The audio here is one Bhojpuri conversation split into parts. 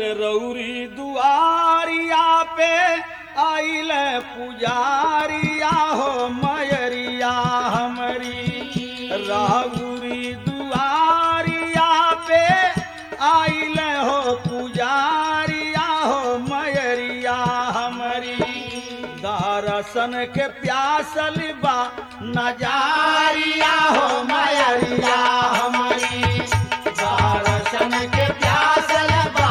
अरे रौरी दुआरिया पे आइल पुजारिया हो मयरिया हमरी राहुरी दुआरिया पे आइल हो पुजारिया हो मयरिया हमरी दर्शन के प्यासल बा नजारिया हो मयरिया हमरी दर्शन के प्यासल बा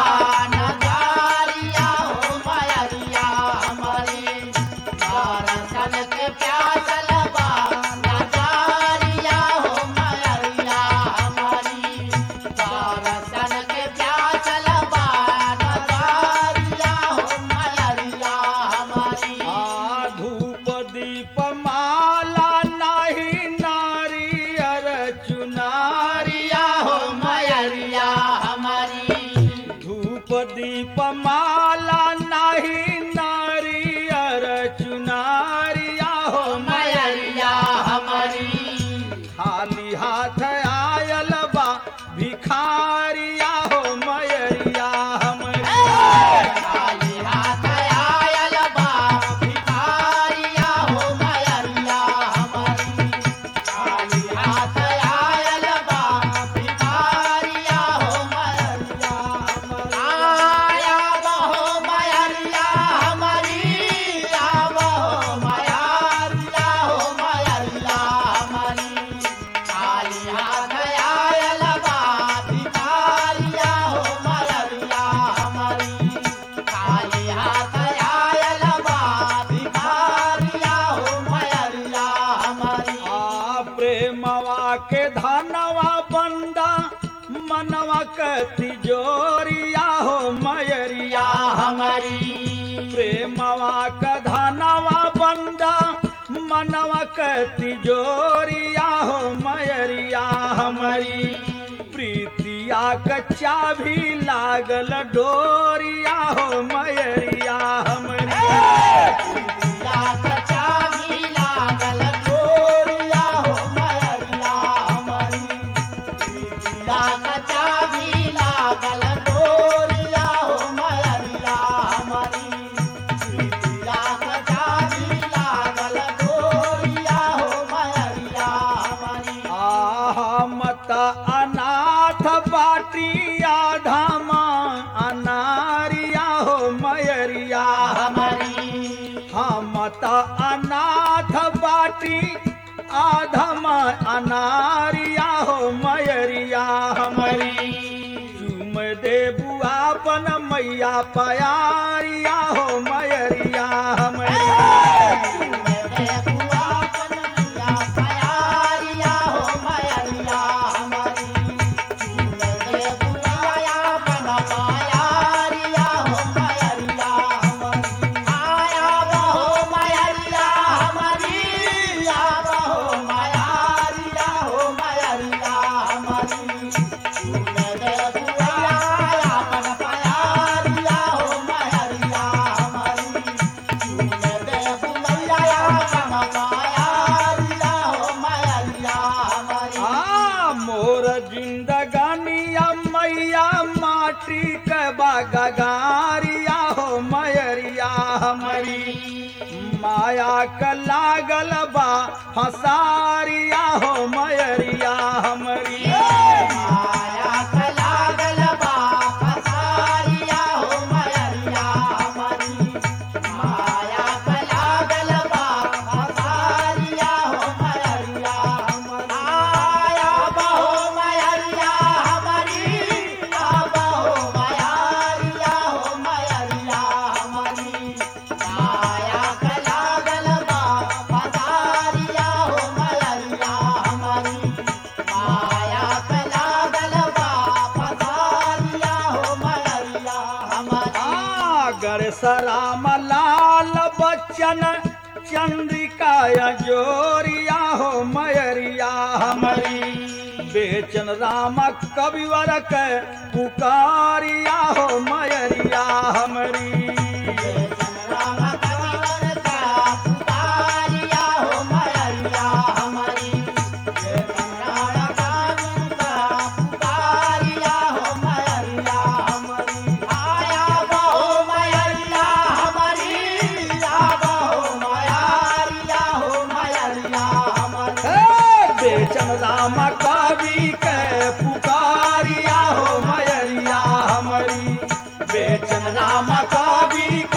नगारिया हो मयरिया हमारी दर्शन के प्यासल बा नगारिया हो मयरिया हमारी दर्शन के प्यासल बा नगारिया हो मयरिया हमारी आ धूप दीप माला नाही नारियर चुनारिया हो मयरिया हमारी धूप दीप माला नाही नारियर चुनारिया हो मयरिया हमारी खाली हाथ आयल बा भिखारिया हो मयरिया हमरी खाली हाथ आयल बा भिखारिया हो मयरिया हमारी खाली हाथ आयल बा भिखारिया हो मयरिया हमारी आया बहो मयरिया हमारी आवा हो मयरिया हो मयरिया हमारी खाली हाथ आयल बा भिखारिया हो मयरिया हमारी खाली हाथ आयल बा भिखारिया हो मयरिया हमारी आ प्रेमवा के धनवा बंदा मनवा के तिजोरिया हो मयरिया हमारी प्रेमवा का धनवा बंदा मनवा के तिजोरिया हो मयरिया हमारी प्रीतिया कच्चा भी लागल डोरिया हो मयरिया हमारी या कचा भी लागल गोरिया हो मयरिया हमारी या कचा भी लागल गोरिया हो मयरिया हमारी या कचा भी लागल गोरिया हो मयरिया हमारी आहा मत अनाथ बाटिया धामा अनारिया हो मयरिया हमारी हम त अनाथ बाटी आधम अनारिया हो मयरिया हमारी चुम दे बुआपन मैया पयारिया हो मयरिया हमारी मेरे बुआ कन्हैया प्यारिया हो मयरिया हमारी मेरे बुआ बन प्यारिया हो मयरिया हमारी आया बहो मयरिया हमारी या बहो मयरिया हो मयरिया हमारी मेरे बुआ बन प्यारिया हो मयरिया हमारी आ मोर जिंदगानिया मैया माटी के बागारिया हो मयरिया हमारी माया के लागल बा फसारिया हो मयरिया हमारी आगर सराम लाल बच्चन चंद्रिका जोरिया हो मयरिया हमारी बेचन राम कविवर के पुकारिया हो मयरिया हमारी हमारी बेचन राम कवि